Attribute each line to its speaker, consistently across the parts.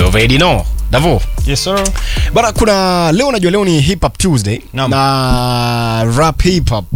Speaker 1: You already know. Davo.
Speaker 2: Yes sir.
Speaker 1: Bana kuna leo najua leo ni hip hop Tuesday
Speaker 2: Naam.
Speaker 1: na rap hip hop.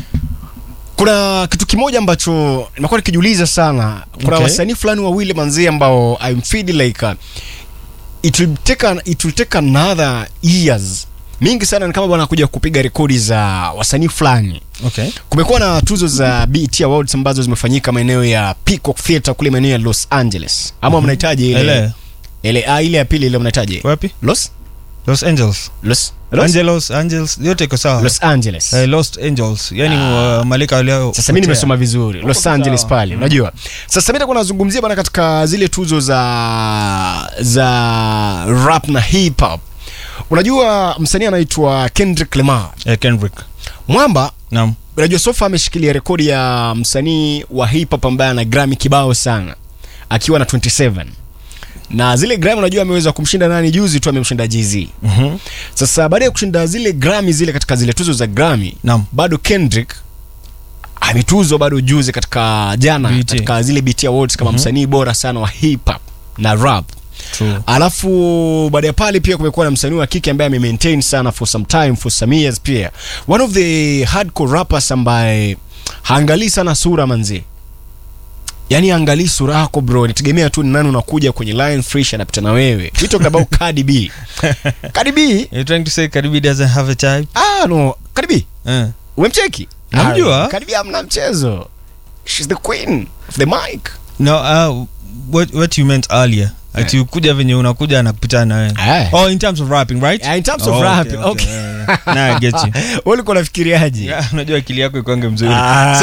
Speaker 1: Kuna kitu kimoja ambacho nimekuwa nikijiuliza sana. Kuna
Speaker 2: Okay.
Speaker 1: wasanii fulani wawili manzi ambao I'm feeling like uh, it will take an, it will take another years mingi sana ni kama bwana kuja kupiga rekodi za wasanii fulani.
Speaker 2: Okay.
Speaker 1: Kumekuwa na tuzo za BET Awards ambazo zimefanyika maeneo ya Peacock Theatre kule maeneo ya Los Angeles. Ama mnahitaji ile
Speaker 2: Ele.
Speaker 1: ile ah, ile ya pili ile mnahitaji
Speaker 2: Wapi?
Speaker 1: Los
Speaker 2: Los Angeles.
Speaker 1: Los Los,
Speaker 2: Angelos, Angels, yote iko sawa.
Speaker 1: Los Angeles.
Speaker 2: Eh, Lost Angels. Yaani uh, malaika walio
Speaker 1: Sasa mimi nimesoma vizuri Los
Speaker 2: sawa.
Speaker 1: Angeles pale, unajua. Sasa mimi nitakuwa nazungumzia bana katika zile tuzo za za rap na hip hop. Unajua msanii anaitwa Kendrick Lamar.
Speaker 2: Eh, Kendrick.
Speaker 1: Mwamba
Speaker 2: Naam.
Speaker 1: unajua sofa ameshikilia rekodi ya msanii wa hip hop ambaye ana Grammy kibao sana akiwa na 27 na zile Grammy unajua ameweza kumshinda nani juzi tu amemshinda Jay-Z.
Speaker 2: Mhm.
Speaker 1: Sasa baada ya kushinda zile Grammy zile katika zile tuzo za Grammy
Speaker 2: Naam.
Speaker 1: bado Kendrick ametuzwa bado juzi katika jana
Speaker 2: BET.
Speaker 1: katika zile BET Awards kama msanii bora sana wa hip hop na rap.
Speaker 2: True.
Speaker 1: Alafu baada ya pale pia kumekuwa na msanii wa kike ambaye amemaintain sana for some time for some years pia. One of the hardcore rappers ambaye haangalii sana sura manzi. Yaani angalii sura yako bro, nitegemea tu ni nani unakuja kwenye line fresh anapita na wewe. We talking about Cardi B. Cardi B?
Speaker 2: You're trying to say Cardi B doesn't have a type?
Speaker 1: Ah no, Cardi B.
Speaker 2: Eh.
Speaker 1: Umemcheki?
Speaker 2: Namjua.
Speaker 1: Ah, Cardi B hamna mchezo. She's the queen of the mic.
Speaker 2: No, uh, what what you meant earlier. Ati ukuja venye unakuja anakupita na wewe.
Speaker 1: Eh.
Speaker 2: Oh, in terms of rapping, right?
Speaker 1: Yeah, in terms of
Speaker 2: Oh,
Speaker 1: rapping, okay.
Speaker 2: yeah, yeah. Nah, I get you.
Speaker 1: Wewe ulikuwa unafikiriaje?
Speaker 2: Yeah, unajua akili yako ikwange mzuri.
Speaker 1: Ah.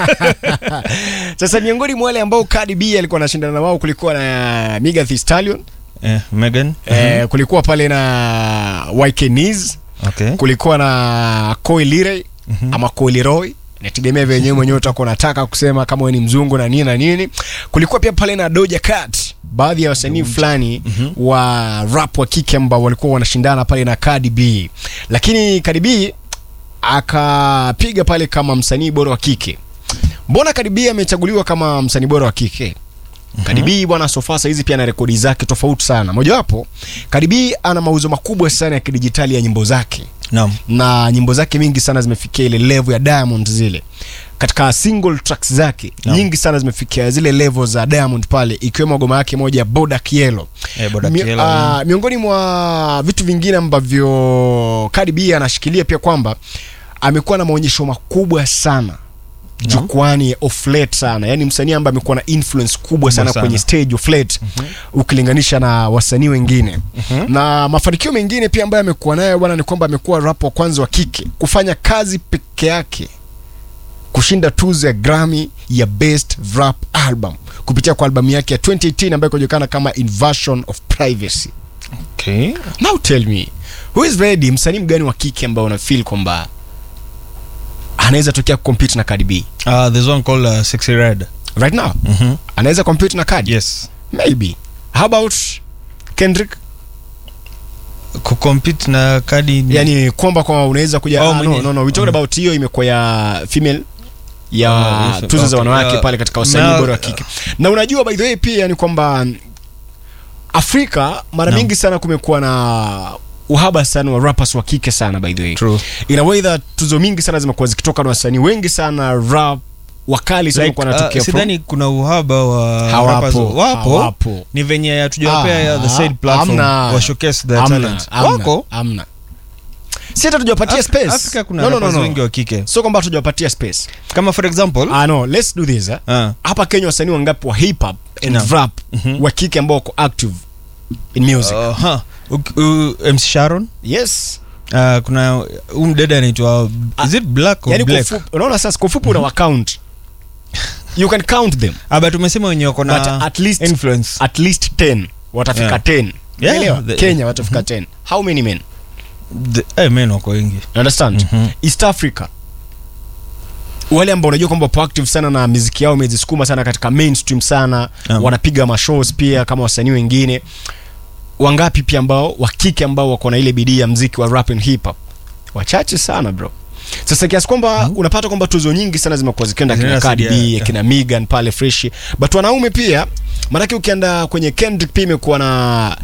Speaker 1: Sasa miongoni mwa wale ambao Cardi B alikuwa anashindana na wao kulikuwa na Megan Thee Stallion,
Speaker 2: Eh, Megan.
Speaker 1: eh, kulikuwa pale na YK Niz,
Speaker 2: Okay.
Speaker 1: kulikuwa na Koi Lire ama Koi Leroy nategemea venyewe mwenyewe utakuwa unataka kusema kama wewe ni mzungu na nini na nini. Kulikuwa pia pale na Doja Cat, baadhi ya wasanii fulani wa rap wa kike ambao walikuwa wanashindana pale na Cardi B, lakini Cardi B akapiga pale kama msanii bora wa kike. Mbona Cardi B amechaguliwa kama msanii bora wa kike? Cardi B bwana sofa hizi pia na rekodi zake tofauti sana. Mojawapo, Cardi B ana mauzo makubwa sana ya kidijitali ya nyimbo zake
Speaker 2: Naam.
Speaker 1: na nyimbo zake mingi sana zimefikia ile level ya Diamond zile katika single tracks zake
Speaker 2: Naam.
Speaker 1: nyingi sana zimefikia zile level za Diamond pale ikiwemo ngoma yake moja ya Boda Kielo.
Speaker 2: Eh, Bodak
Speaker 1: Mi-
Speaker 2: Yellow,
Speaker 1: ah, miongoni mwa vitu vingine ambavyo Cardi B anashikilia pia kwamba amekuwa na maonyesho makubwa sana jukwani of late sana yani msanii ambaye amekuwa na influence kubwa sana,
Speaker 2: sana.
Speaker 1: kwenye stage of late ukilinganisha na wasanii wengine na mafanikio mengine pia ambayo amekuwa nayo bwana ni kwamba amekuwa rap wa kwanza wa kike kufanya kazi peke yake kushinda tuzo ya Grammy ya Best Rap Album kupitia kwa albamu yake ya 2018 ambayo inajulikana kama Invasion of Privacy.
Speaker 2: Okay.
Speaker 1: Now tell me, who is ready, msanii mgani wa kike ambao una feel kwamba anaweza tokea compete na Cardi B
Speaker 2: Uh, there's one called uh, Sexy Red.
Speaker 1: right now?
Speaker 2: Mhm.
Speaker 1: Anaweza compete na Cardi?
Speaker 2: Yes.
Speaker 1: Maybe. How about Kendrick?
Speaker 2: Kucompete na Cardi ni-
Speaker 1: Yani kwamba kwa unaweza kuja
Speaker 2: Oh,
Speaker 1: ah, no,
Speaker 2: mwenye-
Speaker 1: no, no, we talking
Speaker 2: Mhm.
Speaker 1: about hiyo imekuwa ya female ya
Speaker 2: Oh, yes,
Speaker 1: tuzo za
Speaker 2: okay.
Speaker 1: wanawake
Speaker 2: Yeah.
Speaker 1: pale katika wasanii
Speaker 2: Na-
Speaker 1: bora wa kike. Na unajua by the way pia ni kwamba Afrika mara
Speaker 2: Naam.
Speaker 1: mingi sana kumekuwa na uhaba sana wa rappers wa kike sana by the way.
Speaker 2: True.
Speaker 1: In a way that tuzo mingi sana zimekuwa zikitoka na wasanii wengi sana rap wakali sana
Speaker 2: Like,
Speaker 1: like,
Speaker 2: uh,
Speaker 1: wanatokea from
Speaker 2: sidhani kuna uhaba wa
Speaker 1: Hawapo,
Speaker 2: rappers. wapo
Speaker 1: hawapo.
Speaker 2: ni venye hatujawapea ya the
Speaker 1: Ah,
Speaker 2: said platform
Speaker 1: hamna.
Speaker 2: wa showcase their
Speaker 1: Hamna,
Speaker 2: talent
Speaker 1: hamna,
Speaker 2: wako
Speaker 1: hamna. Si hata tujawapatia
Speaker 2: Af-
Speaker 1: space.
Speaker 2: Afrika kuna
Speaker 1: no, no, no,
Speaker 2: rappers
Speaker 1: no.
Speaker 2: wengi wa kike
Speaker 1: Sio kwamba tujawapatia space.
Speaker 2: kama for example
Speaker 1: Ah no, let's do this. Eh?
Speaker 2: ah,
Speaker 1: Hapa Kenya wasanii wangapi wa hip hop and
Speaker 2: Naam.
Speaker 1: rap
Speaker 2: Mhm.
Speaker 1: wa kike ambao wako active in music?
Speaker 2: uh, huh. Uk- uh, MC Sharon
Speaker 1: yes.
Speaker 2: uh, kuna huyu mdada anaitwa is it black or
Speaker 1: Yani kwa
Speaker 2: black
Speaker 1: ufupi, unaona sasa kwa ufupi una count. You can count them.
Speaker 2: ah, but umesema wenye wako
Speaker 1: But
Speaker 2: na
Speaker 1: at least
Speaker 2: influence
Speaker 1: at least 10 watafika
Speaker 2: Yeah.
Speaker 1: 10.
Speaker 2: Yeah,
Speaker 1: Unaelewa?
Speaker 2: the-
Speaker 1: Kenya watafika 10. How many men?
Speaker 2: The- eh, men wako wengi
Speaker 1: You understand?
Speaker 2: Mhm.
Speaker 1: East Africa wale ambao unajua kwamba wapo active sana na miziki yao imezisukuma sana katika mainstream sana
Speaker 2: Naam.
Speaker 1: wanapiga mashows pia kama wasanii wengine wangapi pia ambao wa kike ambao wako na ile bidii ya mziki wa rap and hip hop wachache sana bro sasa kiasi kwamba unapata kwamba tuzo nyingi sana zimekuwa zikienda kina
Speaker 2: Zinasaidia,
Speaker 1: Cardi B
Speaker 2: yeah.
Speaker 1: kina Megan pale fresh but wanaume pia maanake ukienda kwenye Kendrick pia imekuwa na